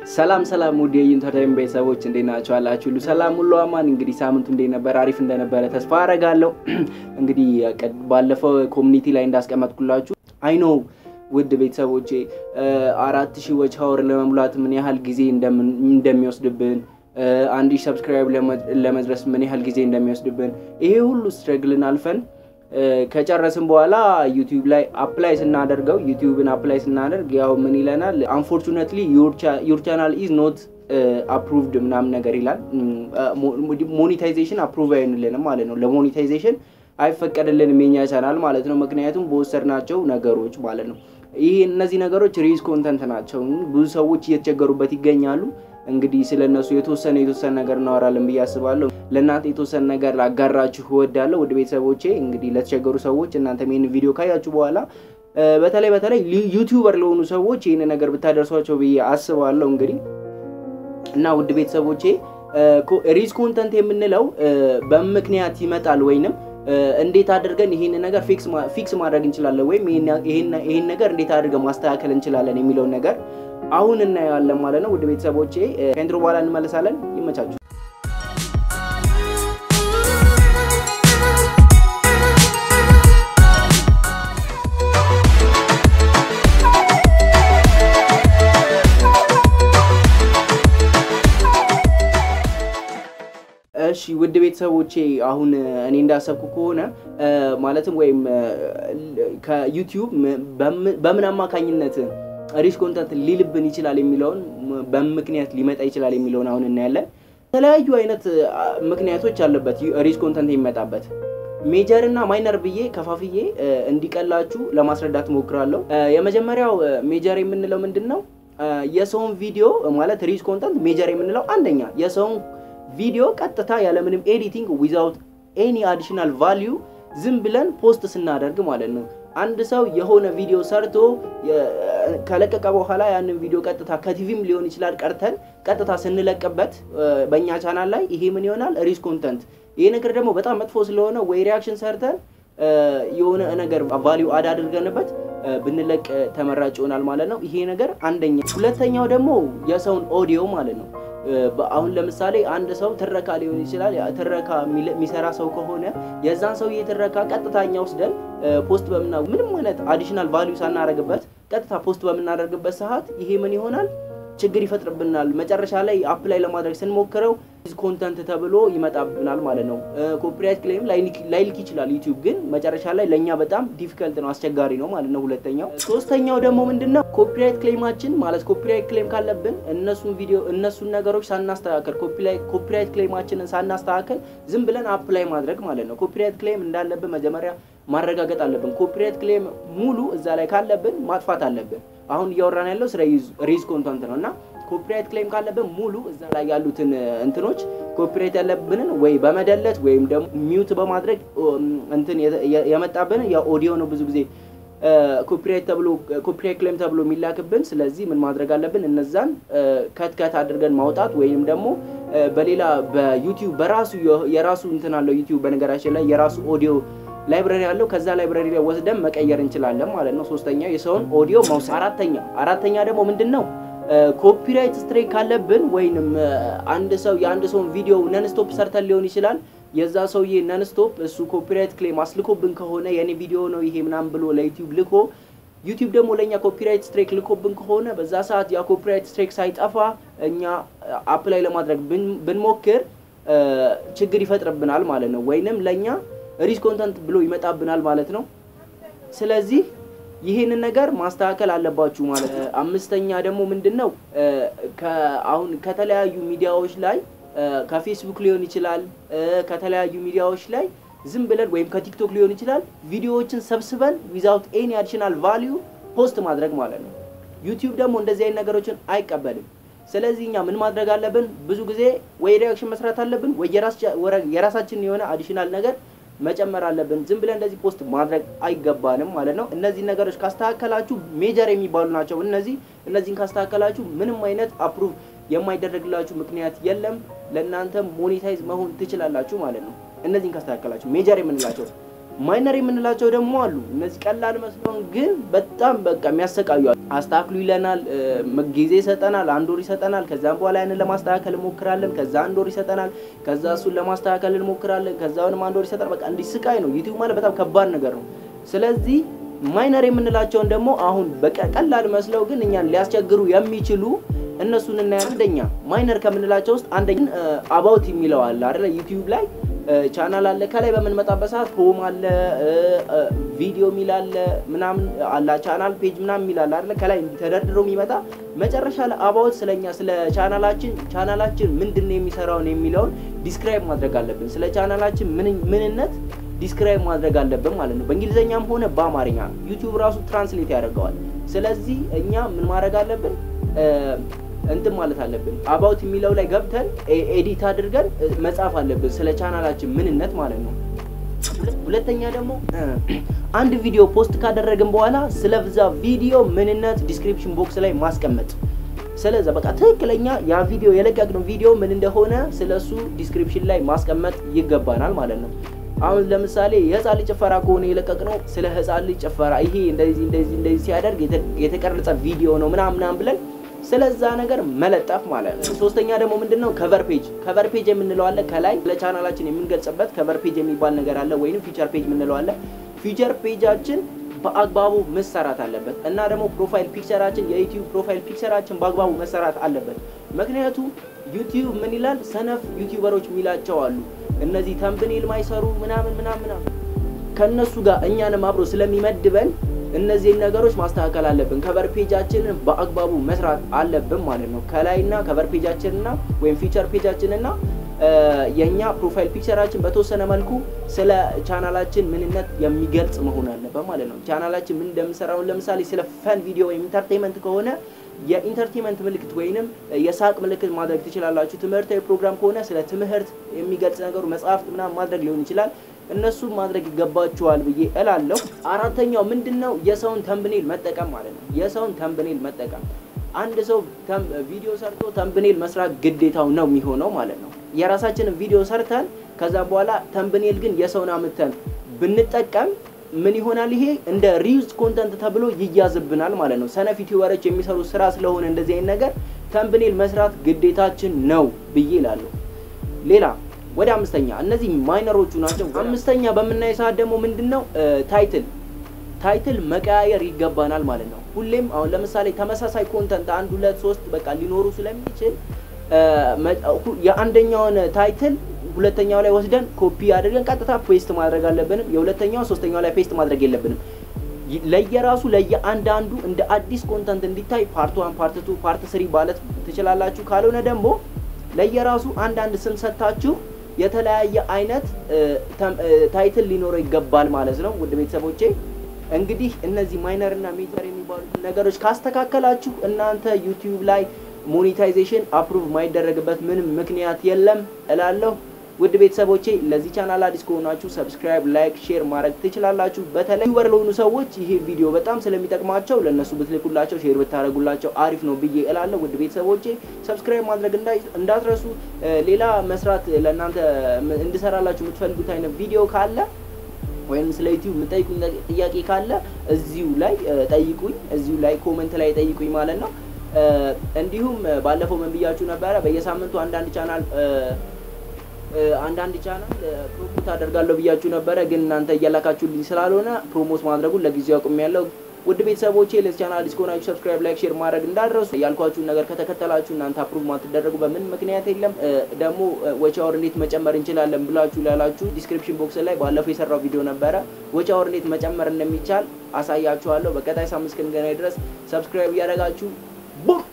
ሰላም ሰላም ውድ የኢንተርቴይን ቤተሰቦች እንዴት ናችሁ? አላችሁ ሁሉ ሰላም ሁሉ አማን። እንግዲህ ሳምንቱ እንዴት ነበር? አሪፍ እንደነበረ ተስፋ አደርጋለሁ። እንግዲህ ባለፈው ኮሚኒቲ ላይ እንዳስቀመጥኩላችሁ አይ ኖ ውድ ቤተሰቦቼ አራት ሺህ ዎች ሀወር ለመሙላት ምን ያህል ጊዜ እንደሚወስድብን አንድ ሺህ ሰብስክራይብ ለመድረስ ምን ያህል ጊዜ እንደሚወስድብን ይሄ ሁሉ ስትረግልን አልፈን ከጨረስን በኋላ ዩቲዩብ ላይ አፕላይ ስናደርገው ዩቲዩብን አፕላይ ስናደርግ ያው ምን ይለናል? አንፎርቹኔትሊ ዩር ቻናል ኢዝ ኖት አፕሩቭድ ምናምን ነገር ይላል። ሞኔታይዜሽን አፕሩቭ አይሆንልንም ማለት ነው። ለሞኔታይዜሽን አይፈቀድልንም የኛ ቻናል ማለት ነው። ምክንያቱም በወሰድናቸው ነገሮች ማለት ነው። ይህ እነዚህ ነገሮች ሪዝ ኮንተንት ናቸው። ብዙ ሰዎች እየተቸገሩበት ይገኛሉ። እንግዲህ ስለ እነሱ የተወሰነ የተወሰነ ነገር እናወራለን ብዬ አስባለሁ። ለእናንተ የተወሰነ ነገር ላጋራችሁ እወዳለሁ። ወደ ቤተሰቦቼ እንግዲህ ለተቸገሩ ሰዎች እናንተ ይህን ቪዲዮ ካያችሁ በኋላ በተለይ በተለይ ዩቲዩበር ለሆኑ ሰዎች ይህን ነገር ብታደርሷቸው ብዬ አስባለሁ። እንግዲህ እና ውድ ቤተሰቦቼ ሪዝ ኮንተንት የምንለው በምክንያት ይመጣል ወይንም እንዴት አድርገን ይህን ነገር ፊክስ ማድረግ እንችላለን ወይም ይህን ነገር እንዴት አድርገን ማስተካከል እንችላለን የሚለውን ነገር አሁን እናየዋለን ማለት ነው። ውድ ቤተሰቦቼ ከኢንትሮ በኋላ እንመለሳለን። ይመቻችሁ። እሺ ውድ ቤተሰቦቼ አሁን እኔ እንዳሰብኩ ከሆነ ማለትም ወይም ከዩቲዩብ በምን አማካኝነት ሪች ኮንተንት ሊልብን ይችላል የሚለውን በምክንያት ሊመጣ ይችላል የሚለውን አሁን እናያለን። የተለያዩ አይነት ምክንያቶች አለበት ሪች ኮንተንት የሚመጣበት ሜጀር እና ማይነር ብዬ ከፋፍዬ እንዲቀላችሁ ለማስረዳት ሞክራለሁ። የመጀመሪያው ሜጀር የምንለው ምንድን ነው? የሰውን ቪዲዮ ማለት ሪች ኮንተንት ሜጀር የምንለው አንደኛ የሰውን ቪዲዮ ቀጥታ ያለምንም ኤዲቲንግ ዊዛውት ኤኒ አዲሽናል ቫሊዩ ዝም ብለን ፖስት ስናደርግ ማለት ነው። አንድ ሰው የሆነ ቪዲዮ ሰርቶ ከለቀቀ በኋላ ያንን ቪዲዮ ቀጥታ ከቲቪም ሊሆን ይችላል ቀርተን ቀጥታ ስንለቅበት በእኛ ቻናል ላይ ይሄ ምን ይሆናል? ሪች ኮንተንት። ይሄ ነገር ደግሞ በጣም መጥፎ ስለሆነ ወይ ሪያክሽን ሰርተን የሆነ ነገር ቫሊዩ አድ አድርገንበት ብንለቅ ተመራጭ ይሆናል ማለት ነው። ይሄ ነገር አንደኛ። ሁለተኛው ደግሞ የሰውን ኦዲዮ ማለት ነው። አሁን ለምሳሌ አንድ ሰው ትረካ ሊሆን ይችላል። ትረካ የሚሰራ ሰው ከሆነ የዛን ሰውዬ ትረካ ቀጥታኛ ወስደን ፖስት በምና ምንም አይነት አዲሽናል ቫሊዩ ሳናደርግበት ቀጥታ ፖስት በምናደርግበት ሰዓት ይሄ ምን ይሆናል? ችግር ይፈጥርብናል። መጨረሻ ላይ አፕላይ ለማድረግ ስንሞክረው ኮንተንት ተብሎ ይመጣብናል ማለት ነው። ኮፒራይት ክሌም ላይልክ ይችላል ዩቲዩብ፣ ግን መጨረሻ ላይ ለእኛ በጣም ዲፊከልት ነው፣ አስቸጋሪ ነው ማለት ነው። ሁለተኛው። ሶስተኛው ደግሞ ምንድን ነው? ኮፒራይት ክሌማችን ማለት ኮፒራይት ክሌም ካለብን እነሱን ቪዲዮ እነሱን ነገሮች ሳናስተካከል ኮፒራይት ክሌማችንን ሳናስተካከል ዝም ብለን አፕላይ ማድረግ ማለት ነው። ኮፒራይት ክሌም እንዳለብን መጀመሪያ ማረጋገጥ አለብን። ኮፒራይት ክሌም ሙሉ እዛ ላይ ካለብን ማጥፋት አለብን። አሁን እያወራን ያለው ስለ ሪዝ ኮንተንት ነው እና ኮፒራይት ክሌም ካለብን ሙሉ እዛ ላይ ያሉትን እንትኖች ኮፒራይት ያለብንን ወይ በመደለት ወይም ደግሞ ሚውት በማድረግ እንትን የመጣብንን የኦዲዮ ነው ብዙ ጊዜ ኮፒራይት ተብሎ ኮፒራይት ክሌም ተብሎ የሚላክብን። ስለዚህ ምን ማድረግ አለብን? እነዛን ከትከት አድርገን ማውጣት ወይም ደግሞ በሌላ በዩቲዩብ በራሱ የራሱ እንትን አለው ዩቲዩብ በነገራችን ላይ የራሱ ኦዲዮ ላይብረሪ አለው። ከዛ ላይብረሪ ላይ ወስደን መቀየር እንችላለን ማለት ነው። ሶስተኛ የሰውን ኦዲዮ መውሰድ። አራተኛ አራተኛ ደግሞ ምንድን ነው ኮፒራይት ስትሬክ ካለብን ወይንም አንድ ሰው የአንድ ሰውን ቪዲዮ ነንስቶፕ ሰርተን ሊሆን ይችላል የዛ ሰውዬ ነንስቶፕ እሱ ኮፒራይት ክሌም አስልኮብን ከሆነ የኔ ቪዲዮ ነው ይሄ ምናምን ብሎ ለዩቲዩብ ልኮ ዩቲዩብ ደግሞ ለእኛ ኮፒራይት ስትሬክ ልኮብን ከሆነ በዛ ሰዓት ያ ኮፒራይት ስትሬክ ሳይጠፋ እኛ አፕላይ ለማድረግ ብንሞክር ችግር ይፈጥርብናል ማለት ነው። ወይንም ለእኛ ሪች ኮንተንት ብሎ ይመጣብናል ማለት ነው። ስለዚህ ይህንን ነገር ማስተካከል አለባችሁ ማለት ነው። አምስተኛ ደግሞ ምንድን ነው አሁን ከተለያዩ ሚዲያዎች ላይ ከፌስቡክ ሊሆን ይችላል ከተለያዩ ሚዲያዎች ላይ ዝም ብለን ወይም ከቲክቶክ ሊሆን ይችላል ቪዲዮዎችን ሰብስበን ዊዛውት ኤኒ አዲሽናል ቫሊዩ ፖስት ማድረግ ማለት ነው። ዩቲዩብ ደግሞ እንደዚህ አይነት ነገሮችን አይቀበልም። ስለዚህ እኛ ምን ማድረግ አለብን? ብዙ ጊዜ ወይ ሪያክሽን መስራት አለብን ወይ የራሳችን የሆነ አዲሽናል ነገር መጨመር አለብን። ዝም ብለን እንደዚህ ፖስት ማድረግ አይገባንም ማለት ነው። እነዚህ ነገሮች ካስተካከላችሁ ሜጀር የሚባሉ ናቸው። እነዚህ እነዚህን ካስተካከላችሁ ምንም አይነት አፕሩቭ የማይደረግላችሁ ምክንያት የለም። ለእናንተ ሞኔታይዝ መሆን ትችላላችሁ ማለት ነው። እነዚህን ካስተካከላችሁ ሜጀር የምንላቸው ማይነር የምንላቸው ደግሞ አሉ። እነዚህ ቀላል መስሎን ግን በጣም በቃ የሚያሰቃዩ አሉ። አስተካክሉ ይለናል፣ ጊዜ ይሰጠናል፣ አንድ ወር ይሰጠናል። ከዛም በኋላ ያንን ለማስተካከል እንሞክራለን። ከዛ አንድ ወር ይሰጠናል። ከዛ እሱን ለማስተካከል እንሞክራለን። ከዛ አሁንም አንድ ወር ይሰጠናል። በቃ እንዲህ ስቃይ ነው። ዩቲዩብ ማለት በጣም ከባድ ነገር ነው። ስለዚህ ማይነር የምንላቸውን ደግሞ አሁን በቃ ቀላል መስለው ግን እኛን ሊያስቸግሩ የሚችሉ እነሱን እናያለን። አንደኛ ማይነር ከምንላቸው ውስጥ አንደኛ አባውት የሚለው አለ አይደለ? ዩቲዩብ ላይ ቻናል አለ። ከላይ በምንመጣበት ሰዓት ሆም አለ፣ ቪዲዮ የሚል አለ፣ ምናምን አለ፣ ቻናል ፔጅ ምናምን የሚል አለ አይደለ? ከላይ ተደርድሮ የሚመጣ መጨረሻ ላይ አባውት ስለኛ ስለ ቻናላችን ቻናላችን ምንድን ነው የሚሰራውን የሚለውን ዲስክራይብ ማድረግ አለብን። ስለ ቻናላችን ምንነት ዲስክራይብ ማድረግ አለብን ማለት ነው። በእንግሊዝኛም ሆነ በአማርኛ ዩቲዩብ ራሱ ትራንስሌት ያደርገዋል። ስለዚህ እኛ ምን ማድረግ አለብን? እንትን ማለት አለብን። አባውት የሚለው ላይ ገብተን ኤዲት አድርገን መጻፍ አለብን ስለ ቻናላችን ምንነት ማለት ነው። ሁለተኛ ደግሞ አንድ ቪዲዮ ፖስት ካደረግን በኋላ ስለዛ ቪዲዮ ምንነት ዲስክሪፕሽን ቦክስ ላይ ማስቀመጥ ስለዛ በቃ ትክክለኛ ያ ቪዲዮ የለቀቅነው ቪዲዮ ምን እንደሆነ ስለሱ ዲስክሪፕሽን ላይ ማስቀመጥ ይገባናል ማለት ነው። አሁን ለምሳሌ የህፃን ልጅ ጭፈራ ከሆነ የለቀቅነው ስለ ህፃን ልጅ ጭፈራ ይሄ እንደዚህ እንደዚህ እንደዚህ ሲያደርግ የተቀረጸ ቪዲዮ ነው ምናምን ምናምን ብለን ስለዛ ነገር መለጠፍ ማለት ነው። ሶስተኛ ደግሞ ምንድነው ከቨር ፔጅ። ከቨር ፔጅ የምንለው አለ ከላይ ለቻናላችን የምንገልጽበት ከቨር ፔጅ የሚባል ነገር አለ፣ ወይንም ፊቸር ፔጅ የምንለው አለ። ፊቸር ፔጃችን በአግባቡ መሰራት አለበት እና ደግሞ ፕሮፋይል ፒክቸራችን የዩቲዩብ ፕሮፋይል ፒክቸራችን በአግባቡ መሰራት አለበት። ምክንያቱም ዩቲዩብ ምን ይላል ሰነፍ ዩቲዩበሮች የሚላቸው አሉ እነዚህ ተምብኔል ማይሰሩ ምናምን ምናምን ምናምን ከእነሱ ጋር እኛንም አብሮ ስለሚመድበን እነዚህን ነገሮች ማስተካከል አለብን። ከቨር ፔጃችንን በአግባቡ መስራት አለብን ማለት ነው። ከላይና ከቨር ፔጃችንና ወይም ፊቸር ፔጃችንና የእኛ ፕሮፋይል ፒክቸራችን በተወሰነ መልኩ ስለ ቻናላችን ምንነት የሚገልጽ መሆን አለበት ማለት ነው። ቻናላችን ምን እንደምንሰራውን ለምሳሌ ስለ ፈን ቪዲዮ ወይም ኢንተርቴንመንት ከሆነ የኢንተርቴንመንት ምልክት ወይንም የሳቅ ምልክት ማድረግ ትችላላችሁ። ትምህርታዊ ፕሮግራም ከሆነ ስለ ትምህርት የሚገልጽ ነገሩ መጽሐፍት ምናምን ማድረግ ሊሆን ይችላል። እነሱም ማድረግ ይገባችኋል ብዬ እላለሁ። አራተኛው ምንድን ነው? የሰውን ተምብኔል መጠቀም ማለት ነው። የሰውን ተምብኔል መጠቀም አንድ ሰው ቪዲዮ ሰርቶ ተምብኔል መስራት ግዴታው ነው የሚሆነው ማለት ነው። የራሳችንን ቪዲዮ ሰርተን ከዛ በኋላ ተምብኔል ግን የሰውን አምተን ብንጠቀም ምን ይሆናል? ይሄ እንደ ሪዩዝ ኮንተንት ተብሎ ይያዝብናል ማለት ነው። ሰነፍ ዩቲዩበሮች የሚሰሩ ስራ ስለሆነ እንደዚህ አይነት ነገር ተምብኔል መስራት ግዴታችን ነው ብዬ እላለሁ። ሌላ ወደ አምስተኛ እነዚህ ማይነሮቹ ናቸው። አምስተኛ በምናይ ሰዓት ደግሞ ምንድን ነው ታይትል ታይትል መቀያየር ይገባናል ማለት ነው። ሁሌም አሁን ለምሳሌ ተመሳሳይ ኮንተንት አንድ ሁለት ሶስት በቃ ሊኖሩ ስለሚችል የአንደኛውን ታይትል ሁለተኛው ላይ ወስደን ኮፒ አድርገን ቀጥታ ፔስት ማድረግ አለብንም። የሁለተኛው ሶስተኛው ላይ ፔስት ማድረግ የለብንም። ለየራሱ ለየአንዳንዱ እንደ አዲስ ኮንተንት እንዲታይ ፓርት ዋን፣ ፓርት ቱ፣ ፓርት ስሪ ማለት ትችላላችሁ። ካልሆነ ደግሞ ለየራሱ አንዳንድ ስም ሰጥታችሁ የተለያየ አይነት ታይትል ሊኖረው ይገባል ማለት ነው። ውድ ቤተሰቦቼ እንግዲህ እነዚህ ማይነር እና ሜጀር የሚባሉ ነገሮች ካስተካከላችሁ እናንተ ዩቲዩብ ላይ ሞኔታይዜሽን አፕሩቭ የማይደረግበት ምንም ምክንያት የለም እላለሁ። ውድ ቤተሰቦቼ ለዚህ ቻናል አዲስ ከሆናችሁ ሰብስክራይብ፣ ላይክ፣ ሼር ማድረግ ትችላላችሁ። በተለይ ዩቲዩበር ለሆኑ ሰዎች ይሄ ቪዲዮ በጣም ስለሚጠቅማቸው ለእነሱ ብትልኩላቸው፣ ሼር ብታደረጉላቸው አሪፍ ነው ብዬ እላለሁ። ውድ ቤተሰቦቼ ሰብስክራይብ ማድረግ እንዳትረሱ። ሌላ መስራት ለእናንተ እንድሰራላችሁ የምትፈልጉት አይነት ቪዲዮ ካለ ወይም ስለ ዩቲዩብ የምጠይቁኝ ጥያቄ ካለ እዚሁ ላይ ጠይቁኝ፣ እዚሁ ላይ ኮመንት ላይ ጠይቁኝ ማለት ነው። እንዲሁም ባለፈው ምን ብያችሁ ነበረ? በየሳምንቱ አንዳንድ ቻናል አንዳንድ ቻናል ፕሮሞት አደርጋለሁ ብያችሁ ነበረ፣ ግን እናንተ እያላካችሁልኝ ስላልሆነ ፕሮሞት ማድረጉን ለጊዜው አቁሜያለሁ። ውድ ቤተሰቦቼ ለዚህ ቻናል አዲስ ከሆናችሁ ሰብስክራይብ፣ ላይክ፣ ሼር ማድረግ እንዳትረሱ። ያልኳችሁን ነገር ከተከተላችሁ እናንተ አፕሩቭ ማትደረጉ በምን ምክንያት የለም። ደግሞ ወጪ አወር እንዴት መጨመር እንችላለን ብላችሁ ላላችሁ ዲስክሪፕሽን ቦክስ ላይ ባለፈው የሰራው ቪዲዮ ነበረ። ወጪ አወር እንዴት መጨመር እንደሚቻል አሳያችኋለሁ። በቀጣይ ሳምንት እስክንገናኝ ድረስ ሰብስክራይብ እያደረጋችሁ ቡም